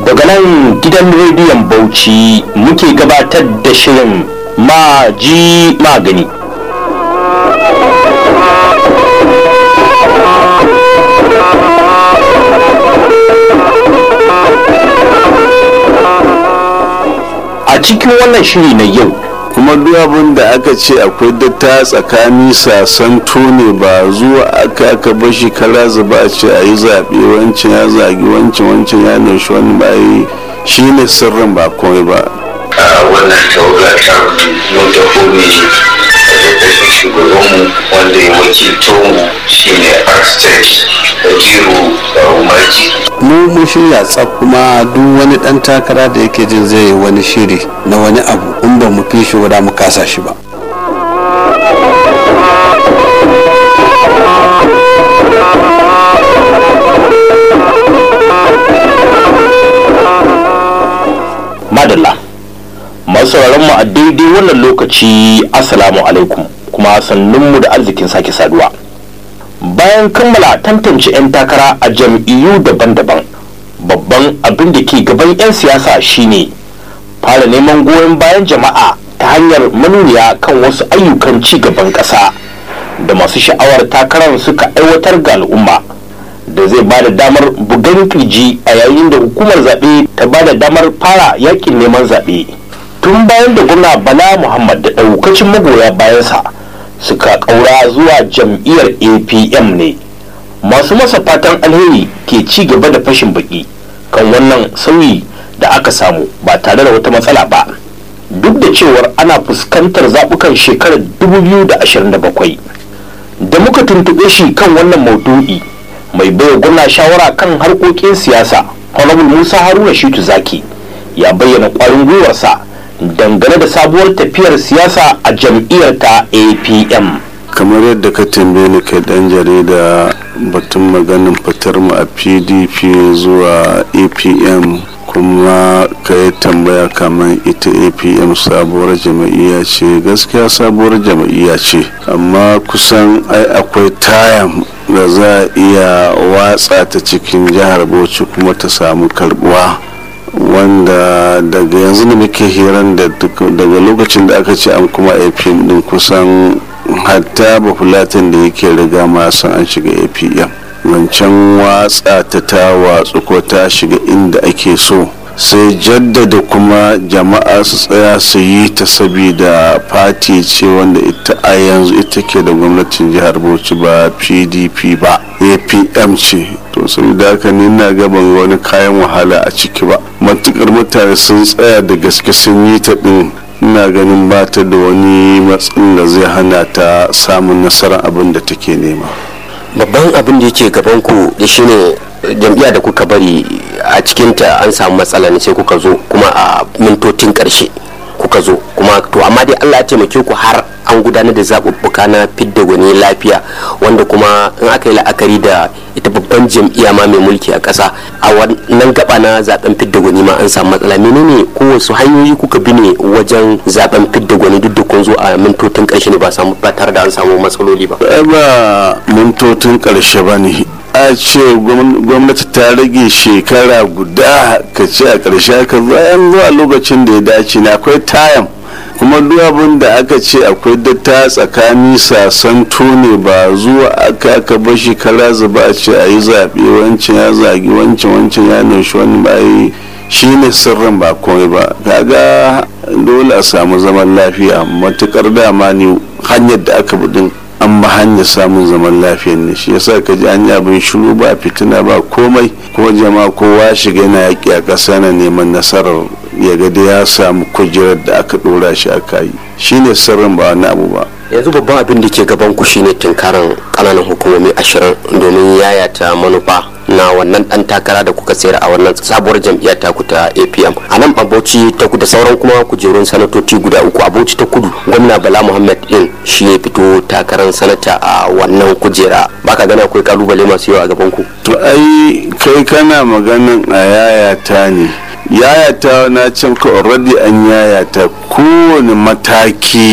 daga nan gidan rediyon bauchi muke gabatar da shirin maji magani a cikin wannan shiri na yau kuma duk abin da aka ce akwai datta tsakani sasanto ne ba zuwa aka aka bashi kara zuba a ce a yi zaɓe wancan ya zagi wancan wancan ya nushi wani bayi shi ne sirrin ba komai ba wannan tawaga ta mun taho ne da shugabanmu wanda ya wakilto mu shine architect Kajiru Umarji mu mun shirya tsaf kuma duk wani dan takara da yake jin zai yi wani shiri na wani abu in ba mu fi shi guda mu kasa shi ba madalla masu mu a daidai wannan lokaci assalamu alaikum kuma sannunmu da arzikin sake saduwa bayan kammala tantance 'yan takara a jam'iyyu daban-daban babban abin da ke gaban 'yan siyasa shine fara neman goyon bayan jama'a ta hanyar manuniya kan wasu ayyukan ci gaban ƙasa da masu sha'awar takarar suka aiwatar ga al'umma da zai ba da damar bugan kirji a yayin da hukumar zaɓe ta ba da damar fara yakin neman zaɓe tun bayan da gwamna bala muhammad da ɗaukacin magoya bayansa suka ƙaura zuwa jam'iyyar apm ne masu masa fatan alheri ke ci gaba da fashin baki kan wannan sauyi da aka samu ba tare da wata matsala ba duk da cewar ana fuskantar zaɓukan shekarar 2027 da muka tuntuɓe shi kan wannan maudu'i mai baiwa gwamna shawara kan harkokin siyasa honorable musa haruna shitu zaki ya bayyana ƙwarin gwiwarsa dangane da sabuwar tafiyar siyasa a jam'iyyar ta apm kamar yadda ka tambaye ni kai dan jarida batun maganin fitar mu a pdp zuwa apm kuma ka yi tambaya kamar ita apm sabuwar jama'iyya ce gaskiya sabuwar jama'iyya ce amma kusan ai akwai tayan da za a iya watsa ta cikin jihar bauchi kuma ta samu karbuwa wanda daga yanzu da muke hiran da daga lokacin da aka ce an kuma apm din kusan hatta bafulatin da yake riga ma san an shiga apm wancan watsa ta ta watsu ko ta shiga inda ake so sai jaddada kuma jama'a su tsaya su yi ta sabida fati ce wanda ita a yanzu ita ke da gwamnatin jihar bauchi ba pdp ba apm ce to saboda haka ni na gaban wani kayan wahala a ciki ba matukar mutane sun tsaya da gaske sun yi ta din ina ganin ba ta da wani matsin da zai hana ta samun nasarar abin da take nema babban abin da yake gaban ku da shine jam'iyya da kuka bari a cikinta an samu matsala ne sai kuka zo kuma a mintotin karshe kuka zo kuma to amma dai Allah ya taimake ku har an gudanar da zaɓuɓɓuka na fidda gwani lafiya wanda kuma in aka yi la'akari da ita babban jam'iyya ma mai mulki a ƙasa a wannan gaba na zaben fidda gwani ma an samu matsala menene ko wasu hanyoyi kuka bi ne wajen zaben fidda gwani duk da kun zo a mintotin ƙarshe ne ba samu ba tare da an samu matsaloli ba ba mintotin ƙarshe ba ne a ce gwamnati ta rage shekara guda ka ce a ƙarshe ka bayan zuwa lokacin da ya dace na akwai tayan kuma duk abin da aka ce akwai datta tsakani sasanto ne ba zuwa aka aka bashi kara zuba a ce a yi zaɓe wancan ya zagi wancan wancan ya nushi wani bayi shi ne sirrin ba komai ba kaga dole a samu zaman lafiya matukar dama ne hanyar da aka budin an ba hanyar samun zaman lafiyar ne shi yasa ka ji an yi abin shiru ba fitina ba komai kuma jama'a kowa shiga yana yaƙi a ƙasa na neman nasarar ya ga da ya samu kujerar da aka ɗora shi aka yi shine sirrin ba wani abu ba yanzu babban abin da ke gaban ku shine tunkaran kananan hukumomi ashirin domin yayata manufa na wannan dan takara da kuka sayar a wannan sabuwar jam'iyyar taku ta apm a nan bauchi ta kudu sauran kuma kujerun sanatoci guda uku a bauchi ta kudu gwamna bala muhammad din shi ya fito takarar sanata a wannan kujera baka gana akwai kalubale masu yawa a gaban ku to ai kai kana maganan a yayata ne yayata na can ka already an yayata kowane mataki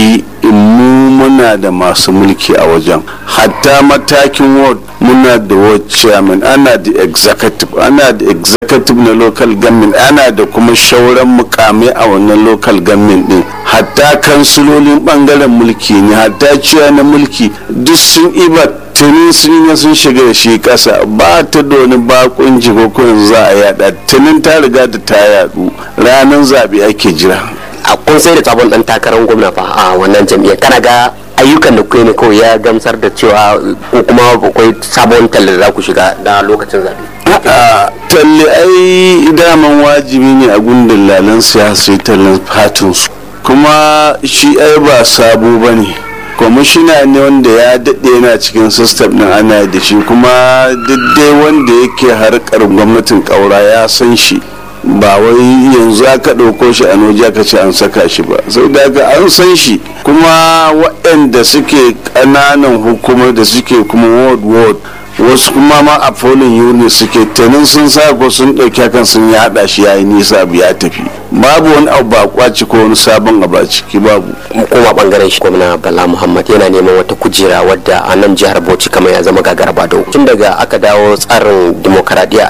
mu muna da masu mulki a wajen hatta matakin ward muna da ward chairman ana da executive ana da executive na local government ana da kuma shauran mukamai a wannan local government din hatta kansulolin bangaren mulki ne hatta ciya na mulki duk sun iba tuni sun yi sun shiga da shi kasa ba ta da wani bakon jikokunan za a yada tunin ta riga da ta yadu ranar zaɓe ake jira a kun sai da sabon dan takarar gwamna fa a wannan jam'iyyar kana ga ayyukan da kuke ne kawai ya gamsar da cewa ko kuma akwai sabon talle da za ku shiga da lokacin zaɓe a talle ai daman wajibi ne a gundun lalan siyasa tallan fatinsu kuma shi ai ba sabo ba ne kwamishina ne wanda ya daɗe yana cikin sistem ɗin ana da shi kuma dai wanda yake harkar gwamnatin ƙaura ya san shi ba wai yanzu aka ɗauko shi a noji aka ce an saka shi ba sau da aka an san shi kuma waɗanda suke ƙananan hukumar da suke kuma ward ward wasu kuma ma a polling unit suke tanin sun sa ko sun ɗauki hakan sun yaɗa shi yayi nisa abu ya tafi babu wani abu ba kwaci ko wani sabon abu a ciki babu mu koma bangaren shi gwamna bala muhammad yana neman wata kujera wadda a nan jihar bauchi kamar ya zama gagar bado tun daga aka dawo tsarin demokaradiyya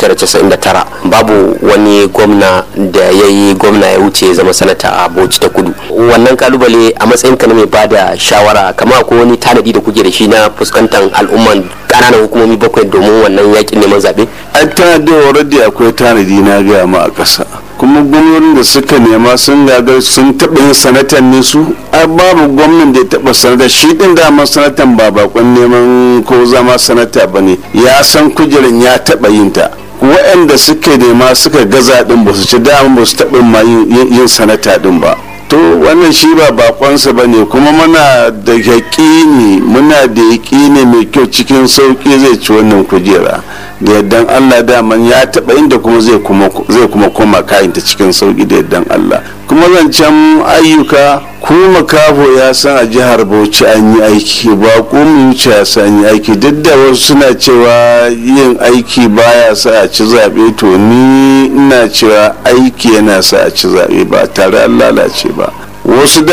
1999 babu wani gwamna da ya yi gwamna ya wuce ya zama sanata a bauchi ta kudu wannan kalubale a matsayin ka na mai bada shawara kamar ko wani tanadi da kuke da shi na fuskantar al'umman ƙananan hukumomi bakwai domin wannan yakin neman zaɓe an tanadi already akwai tanadi na gaya ma a ƙasa kuma gwamnonin da suka nema sun gagar sun taɓa yin sanatan ne su a babu gwamnan da ya taɓa sanata shi ɗin dama sanatan ba bakon neman ko zama sanata ba ne ya san kujerin ya taɓa yin ta waɗanda suka nema suka gaza ɗin ba su ci dama ba su taɓa ma yin sanata ɗin ba to wannan shi ba bakonsa ba ne kuma muna da yaƙini muna da yaƙini mai kyau cikin sauƙi zai ci wannan kujera da yardan allah daman ya taɓa inda kuma zai kuma koma kayanta cikin sauƙi da yardan allah kuma zancen ayyuka kuma kafo ya san a jihar bauchi an yi aiki ba mu wuce ya san yi aiki duk da wasu suna cewa yin aiki baya sa a ci zaɓe to ni ina cewa aiki yana sa a ci zaɓe ba tare an lalace ba wasu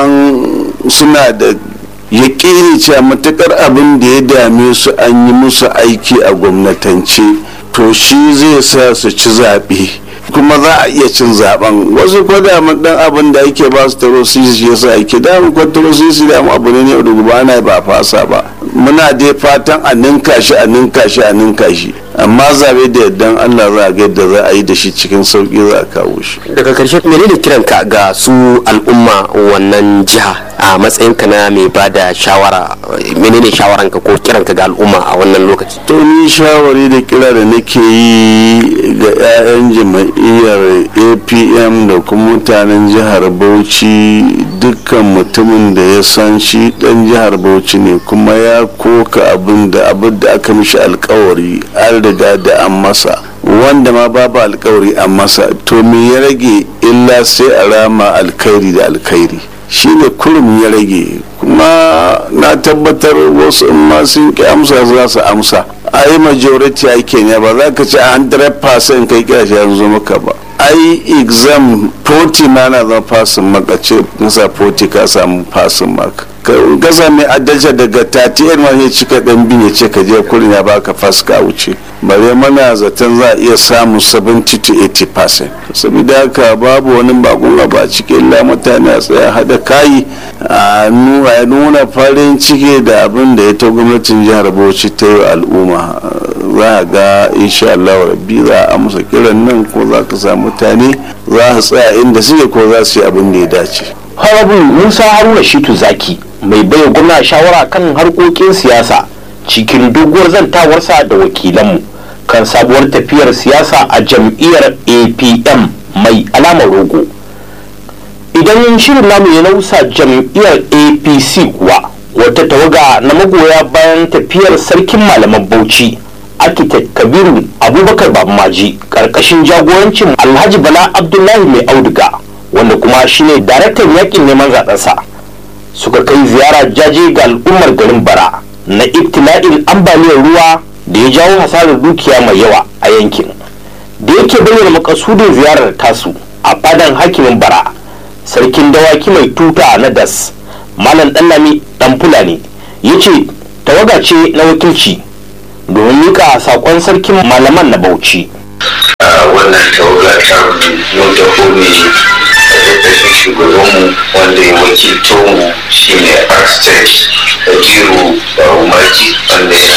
daman suna da yaƙini cewa matuƙar abin da ya dame su an yi musu aiki a gwamnatance to shi zai sa su ci zaɓe kuma za a iya cin zaben wasu ko da mun dan abin da ake ba su taro sisi yasa ake da mun ko taro sisi da mu abu ne ne da gobe ana ba fasa ba muna dai fatan a ninka shi a ninka shi a ninka shi amma zabe da yardan Allah za a ga yadda za a yi da shi cikin sauki za a kawo shi daga karshe menene kiranka ga su al'umma wannan jiha a matsayin ka na mai ba da shawara menene shawaranka ko kiranka ga al'umma a wannan lokaci to ni shawari da kira da nake yi ga 'ya'yan jama'iyyar apm da kuma mutanen jihar bauchi dukkan mutumin da ya san shi dan jihar bauchi ne kuma ya koka abin da abin da aka mishi alkawari an riga da an masa wanda ma babu alkawari an masa to me ya rage illa sai a rama alkhairi da alkhairi shine kurum ya rage kuma na tabbatar wasu in ma sun ki amsa za su amsa a yi majority ake ne ba za ka ci a 100% kai kira shi yanzu maka ba ai exam 40 ma na zama fasin maka ce nasa 40 ka samu fasin maka ka sami adalci daga 38 ma ya cika dan bin ya ce ka je kurin ya baka fas ka wuce bare mana zaton za a iya samun 70 to 80 percent saboda haka babu wani bakon abu a cikin la mutane a tsaya hada kayi a nuna farin ciki da abin da ya ta gwamnatin jihar bauchi ta yi al'umma za a ga insha Allah rabbi za a amsa kiran nan ko za ka samu mutane za su tsaya inda suke ko za su yi abin da ya dace Honorable Musa Haruna Shitu Zaki mai baiwa gwamna shawara kan harkokin siyasa cikin doguwar zantawarsa da wakilanmu kan sabuwar tafiyar siyasa a jam'iyyar APM mai alamar rogo. Idan shirin namu ya nausa jam'iyyar APC kuwa wata tawaga na magoya bayan tafiyar sarkin malaman Bauchi architect Kabiru Abubakar Babmaji karkashin jagorancin Alhaji Bala Abdullahi mai auduga wanda kuma shine daraktan yakin neman zaɓensa suka kai ziyara jaje ga al'ummar garin bara na ibtila'in ambaliyar ruwa da ya jawo hasarar dukiya mai yawa a yankin da yake bayyana makasudin ziyarar tasu a fadan hakimin bara sarkin dawaki mai tuta na das malam ɗanlami ɗan fulani ya ce tawaga ce na wakilci domin mika saƙon sarkin malaman na bauchi wannan tawaga ta mun taho ne a ƙarƙashin shugabanmu wanda ya wakilto mu shine architect Ajiru Barumaji wanda ya